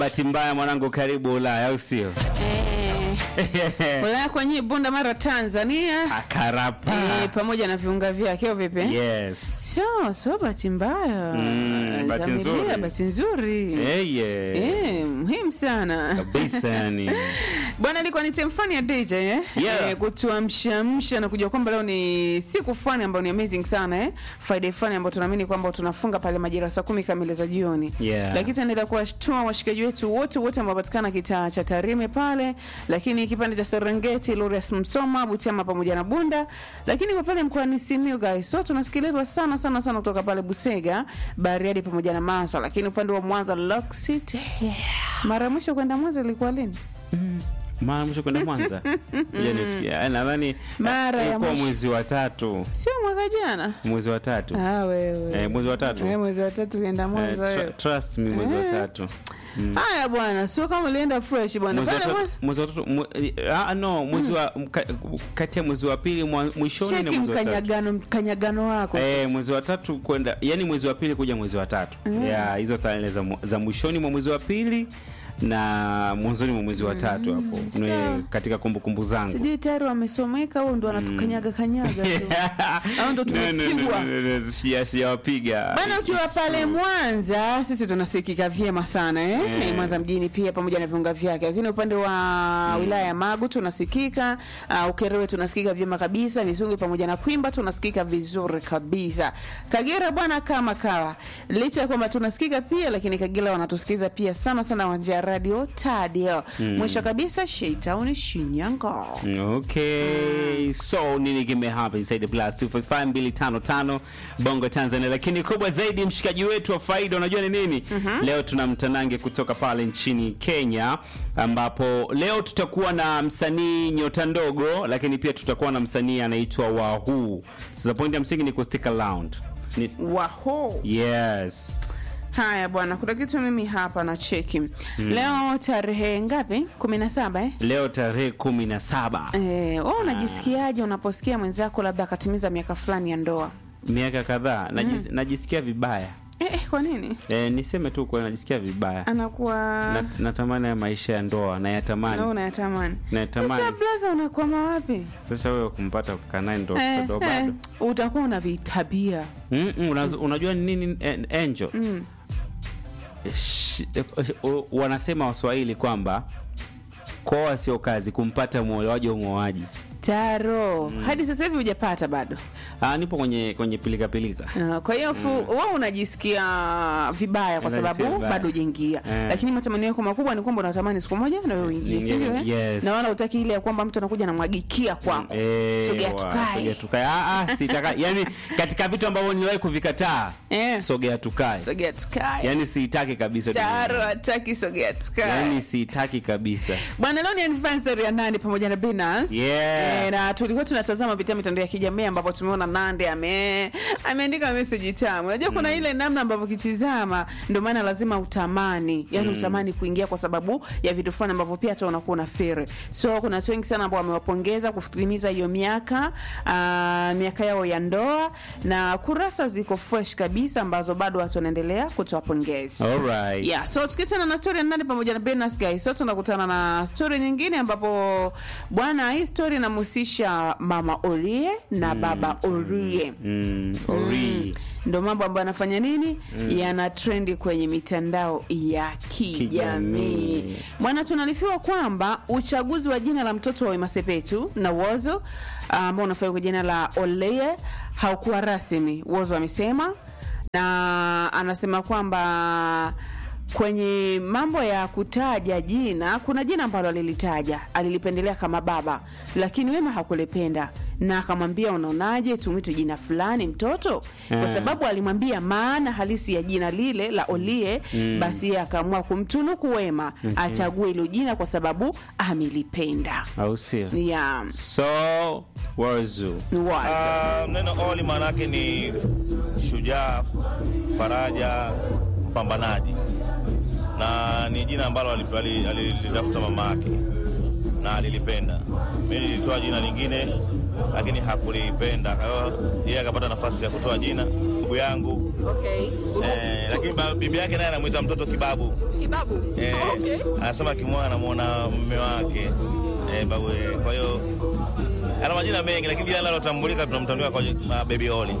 Bahati mbaya mwanangu, karibu Ulaya, au sio? Eh, Ulaya kwenye Bunda Mara Tanzania Akarapa. eh, pamoja na viunga vyake au vipi? Yes. So, so bahati mbaya. Mm, bahati Zamilia, nzuri. bahati nzuri. Hey, yeah. Eh, muhimu sana. Kabisa yani. Bwana ilikuwa ni time fani ya DJ eh? Yeah. Eh, kutuamshamsha na kujua kwamba leo ni siku fani ambayo ni amazing sana eh? Friday fani ambayo tunaamini kwamba tunafunga pale majira saa kumi kamili za jioni. Yeah. Lakini tunaendelea kuwashtua washikaji wetu wote wote ambao wapatikana kitaa cha Tarime pale, lakini kipande cha Serengeti, Lorias Msoma, Butiama pamoja na Bunda, lakini kwa pale mkoani Simiyu guys, so tunasikilizwa sana sana sana kutoka pale Busega, Bariadi pamoja na Masa, lakini upande wa Mwanza Lock City. Yeah. Mara ya mwisho kwenda Mwanza ilikuwa lini? Mara mwisho kwenda Mwanza. Ngoja nifikie. Nadhani Mara ya ilikuwa mwisho. mwezi wa tatu. Sio mwaka jana. Mwezi wa tatu. Ah, wewe. Eh, mwezi wa tatu. Wewe mwezi wa tatu ulienda Eh, Mwanza tr- wewe. trust me mwezi wa Eh. tatu. Haya bwana, sio kama ulienda fresh bwana. Mwezi wa Pale tatu, Mwanza. mwezi wa tatu, mwe- ah, no, mwezi wa mka- kati ya mwezi wa pili mwa- mwishoni na Cheki mwezi wa tatu. mkanyagano mkanyagano wako. Eh, sasa. mwezi wa tatu kwenda yani mwezi wa pili kuja mwezi wa tatu yeah, hizo tarehe za, mu- za mwishoni mwa mwezi wa pili na mwanzoni mwa mwezi wa tatu hapo Ni sawa. katika kumbukumbu zangu Sijui tayari wamesomeka au ndo wanatukanyaga kanyaga tu. Au ndo No, no, no, tumepigwa. no, no, no, sia- sijawapiga Bana, ukiwa It's pale true. Mwanza sisi tunasikika vyema sana eh? Eh. Eh, Mwanza mjini pia pamoja na viunga vyake, lakini upande wa wilaya ya Magu tunasikika uh, Ukerewe tunasikika vyema kabisa, Misungu pamoja na Kwimba tunasikika vizuri kabisa. Kagera bwana kama kawa, licha ya kwamba tunasikika pia, lakini Kagera wanatusikiza pia sana sana wanja ya radio Tadio. Mwisho kabisa Sheitown Shinyanga. Okay, so nini kimehapa inside the plus 255255 Bongo Tanzania, lakini kubwa zaidi mshikaji wetu wa faida, unajua ni nini? Leo tuna mtanange kutoka pale nchini Kenya, ambapo leo tutakuwa na msanii nyota ndogo, lakini pia tutakuwa na msanii anaitwa Wahuu. Sasa point ya msingi ni kustick around. Ni, Waho. yes. Haya bwana, kuna kitu mimi hapa na cheki leo tarehe ngapi? kumi na saba eh? Leo tarehe kumi na saba Eh, wewe unajisikiaje unaposikia mwenzako labda akatimiza miaka fulani ya ndoa? miaka kadhaa najis, najisikia vibaya Eh, eh, kwa nini e, niseme tu kwa najisikia vibaya anakuwa Nat, natamani ya maisha ya ndoa na nayatamani unayatamani? nayatamani Sasa blaza, unakwama wapi? sasa wewe kumpata kukaa naye ndo Eh, ndo eh, bado utakuwa una vitabia Mm, mm, unaz- unajua ni nini eh, angel Sh- eh, eh, wanasema waswahili kwamba koa sio kazi kumpata mwolewaji wa mwoaji taro hadi sasa hivi hujapata bado. ah, nipo kwenye kwenye pilika pilika Uh, kwa hiyo fu wewe unajisikia vibaya kwa Unajisikia sababu vibaya. bado hujaingia, Eh. lakini matamanio yako makubwa ni kwamba unatamani siku moja na wewe uingie, si ndio? eh? Yes. Na wala utaki ile ya kwamba mtu anakuja anamwagikia kwako, Eh, sogea wa- tukae. sogea tukae. Ah, ah, sitaka yani katika vitu ambavyo niliwahi kuvikataa Eh. sogea tukae sogea tukae. yani siitaki kabisa Taro hataki sogea tukae. yani siitaki kabisa Bwana, leo ni anniversary ya Nandi pamoja na Binance. Yeah. Eh, na tulikuwa tunatazama pitia mitandao ya kijamii ambapo tumeona Nandi ame ameandika message tamu. Unajua kuna ile namna ambavyo kitizama ndio maana lazima utamani. Yaani utamani kuingia kwa sababu ya vitu fulani ambavyo pia hata unakuwa na fear. So kuna watu wengi sana ambao wamewapongeza kutimiza hiyo miaka ah, miaka yao ya ndoa na kurasa ziko fresh kabisa ambazo bado watu wanaendelea kutoa pongezi. Alright. Yeah, so tukiachana na story ya Nandi pamoja na Benas guys, so tunakutana na story nyingine ambapo bwana, hii story inamhusisha mama Orie na baba Orie. Mm, ori. Ndo mambo ambayo anafanya nini, yana trendi kwenye mitandao ya kijamii. Kijamii. Bwana, tunalifiwa kwamba uchaguzi wa jina la mtoto wa Wema Sepetu na Wozo ambao unafanywa kwa jina la Oleye haukuwa rasmi, Wozo amesema, na anasema kwamba kwenye mambo ya kutaja jina, kuna jina ambalo alilitaja, alilipendelea kama baba, lakini Wema hakulipenda na akamwambia, unaonaje tumwite jina fulani mtoto, kwa Eh. sababu alimwambia maana halisi ya jina lile la Olie. Basi yeye akaamua kumtunuku Wema achague hilo jina kwa sababu amelipenda. au sio Yeah, so wazu ni wazi. Ah, neno Oli maana yake ni shujaa, faraja, mpambanaji, na ni jina ambalo alip- ali- alilitafuta mama yake na alilipenda. Mimi nilitoa jina lingine, lakini hakulipenda. Kwa hiyo yeye akapata nafasi ya kutoa jina. Ndugu yangu Okay. eh, lakini ba- bibi yake naye anamwita mtoto kibabu Kibabu. eh, Okay. anasema akimwona anamuona mume wake eh, babu eh, kwa hiyo ana majina mengi, lakini jina linalotambulika tunamtambua kwa uh, Baby Oli.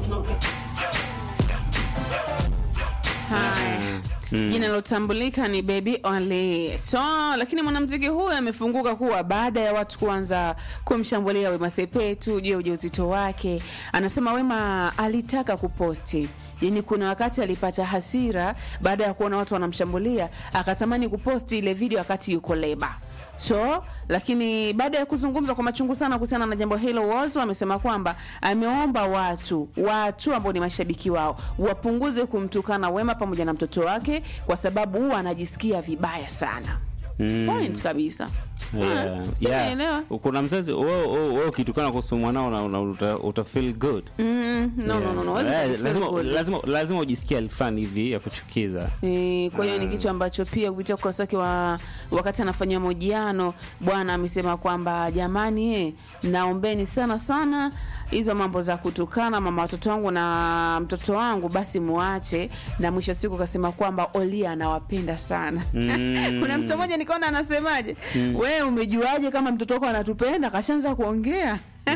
Haya. Jina lilotambulika ni Baby Only. So, lakini mwanamuziki huyu amefunguka kuwa baada ya watu kuanza kumshambulia Wema Sepetu juu ya ujauzito wake, anasema Wema alitaka kuposti Yaani kuna wakati alipata hasira baada ya kuona watu wanamshambulia, akatamani kuposti ile video wakati yuko leba. So, lakini baada ya kuzungumza kwa machungu sana kuhusiana na jambo hilo, Whozu amesema kwamba ameomba watu watu ambao ni mashabiki wao wapunguze kumtukana Wema pamoja na mtoto wake, kwa sababu huwa anajisikia vibaya sana. Mm. Point kabisa. Yeah, Ah, sijaelewa. yeah. Kuna mzazi wewe wewe wewe ukitukana kuhusu mwanao na una- uta, uta feel good. Mm, no, no, no, no. huwezi Eh, kufeel lazima good. lazima lazima ujisikie hali fulani hivi ya kuchukiza. E, kwa hiyo ni kitu ambacho pia kupitia ukurasa wake wa wakati anafanyia mahojiano bwana amesema kwamba jamani, eh, naombeni sana sana hizo mambo za kutukana mama watoto wangu na mtoto wangu basi muache, na mwisho wa siku kasema kwamba Olia anawapenda sana. Mm. Kuna mtu mmoja nikaona anasemaje, we umejuaje kama mtoto wako anatupenda? Kashaanza kuongea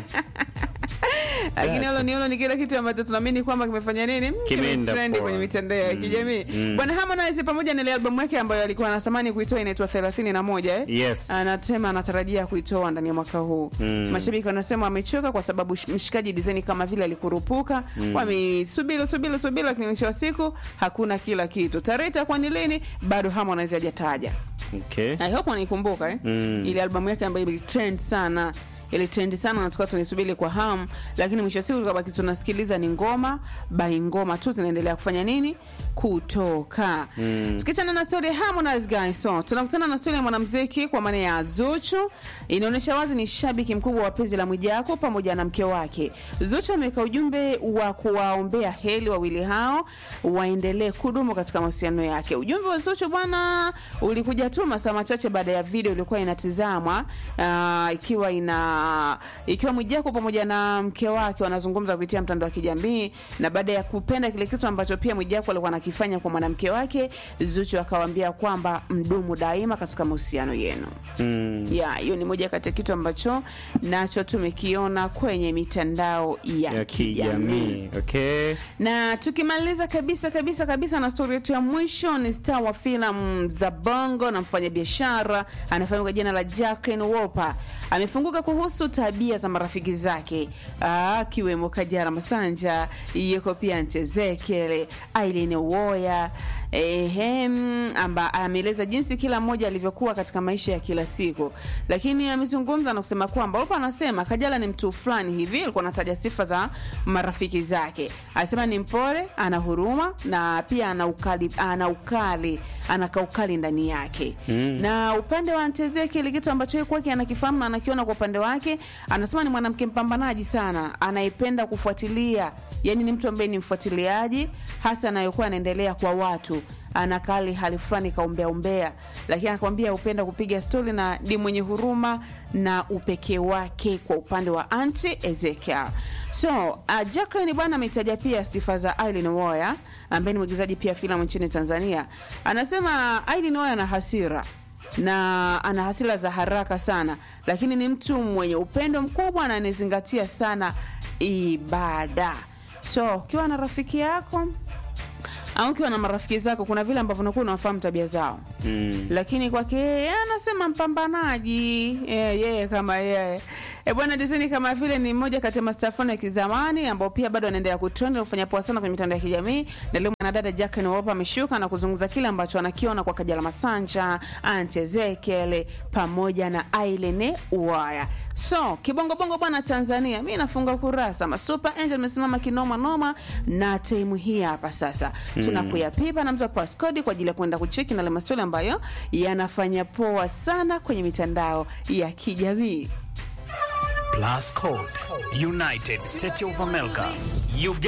lakini hilo ni hilo ni kile kitu ambacho tunaamini kwamba kimefanya nini Mm, Kimeenda kimetrendi poa. kwenye mitandao ya kijamii mm. bwana Harmonize pamoja na ile albamu yake ambayo alikuwa anatamani kuitoa inaitwa 31 eh Yes. anasema anatarajia kuitoa ndani ya mwaka huu Mm. mashabiki wanasema wamechoka kwa sababu sh- mshikaji design kama vile alikurupuka wamesubiri subiri subiri lakini mwisho wa siku hakuna kila kitu tarehe itakuwa ni lini bado Harmonize hajataja Okay. I hope wanaikumbuka eh? Mm. ile albamu yake ambayo ilitrend sana ilitrend sana na tukawa tunisubiri kwa hamu lakini mwisho wa siku tukabaki tunasikiliza ni ngoma by ngoma tu zinaendelea kufanya nini kutoka mm. tukiachana na story ya Harmonize guys so tunakutana na story ya mwanamuziki kwa maana ya Zuchu inaonyesha wazi ni shabiki mkubwa wa penzi la Mwijaku pamoja na mke wake Zuchu ameweka ujumbe wa kuwaombea heri wawili hao waendelee kudumu katika mahusiano yake ujumbe wa Zuchu bwana ulikuja tu masaa machache baada ya video ilikuwa inatizamwa uh, ikiwa ina ikiwa Mwijaku pamoja na mke wake wanazungumza kupitia mtandao wa kijamii, na baada ya kupenda kile kitu ambacho pia Mwijaku alikuwa anakifanya kwa mwanamke wake, Zuchu akawaambia kwamba mdumu daima katika mahusiano yenu. Mm. Ya, hiyo ni moja kati ya kitu ambacho nacho tumekiona kwenye mitandao ya, Ya kijamii kijamii. Okay. na tukimaliza kabisa kabisa kabisa na stori yetu ya mwisho ni star wa filamu za bongo na mfanyabiashara anafahamika kwa jina la Jacqueline Wolper amefunguka kuhusu tabia za marafiki zake ah, akiwemo Kajala Masanja, yuko pia Aunt Ezekiel, Aileen Uwoya ehem, amba ameeleza jinsi kila mmoja alivyokuwa katika maisha ya kila siku, lakini amezungumza na kusema kwamba Wolper anasema Kajala ni mtu fulani hivi, alikuwa anataja sifa za marafiki zake, anasema ni mpole, ana huruma na pia ana ukali, ana ukali, ana kaukali ndani yake mm. na upande wa Aunt Ezekiel, kitu ambacho yeye kwake anakifahamu na anakiona kwa upande wake, anasema ni mwanamke mpambanaji sana, anayependa kufuatilia, yani ni mtu ambaye ni mfuatiliaji, hasa anayokuwa anaendelea kwa watu anakali hali fulani kaumbea umbea, lakini anakwambia upenda kupiga stori na ni mwenye huruma na upekee wake kwa upande wa anti Ezekiel. So uh, Jacqueline bwana ametaja pia sifa za Aileen Woya ambaye ni mwigizaji pia filamu nchini Tanzania. Anasema Aileen Woya ana hasira na ana hasira za haraka sana, lakini ni mtu mwenye upendo mkubwa na anazingatia sana ibada. So ukiwa na rafiki yako au ukiwa na marafiki zako, kuna vile ambavyo unakuwa unawafahamu tabia zao Mm. lakini kwake yeye anasema mpambanaji yeye yeye kama yeye e bwana Disney kama vile ni mmoja kati ya mastafoni ya kizamani ambao pia bado anaendelea kutrend na kufanya poa sana kwenye mitandao ya kijamii. Na leo mwanadada Jacqueline Wolper ameshuka na kuzungumza kile ambacho anakiona kwa Kajala Masanja, Aunt Ezekiel pamoja na Aileen Uwaya. So kibongo bongo bwana Tanzania, mi nafunga kurasa masuper angel amesimama kinoma noma na time hii hapa sasa tunakuyapipa na mtu wa passcode kwa ajili ya kwenda kucheki na ile maswali ambayo yanafanya poa sana kwenye mitandao ya kijamii. Plus Code, United States of America, Uganda.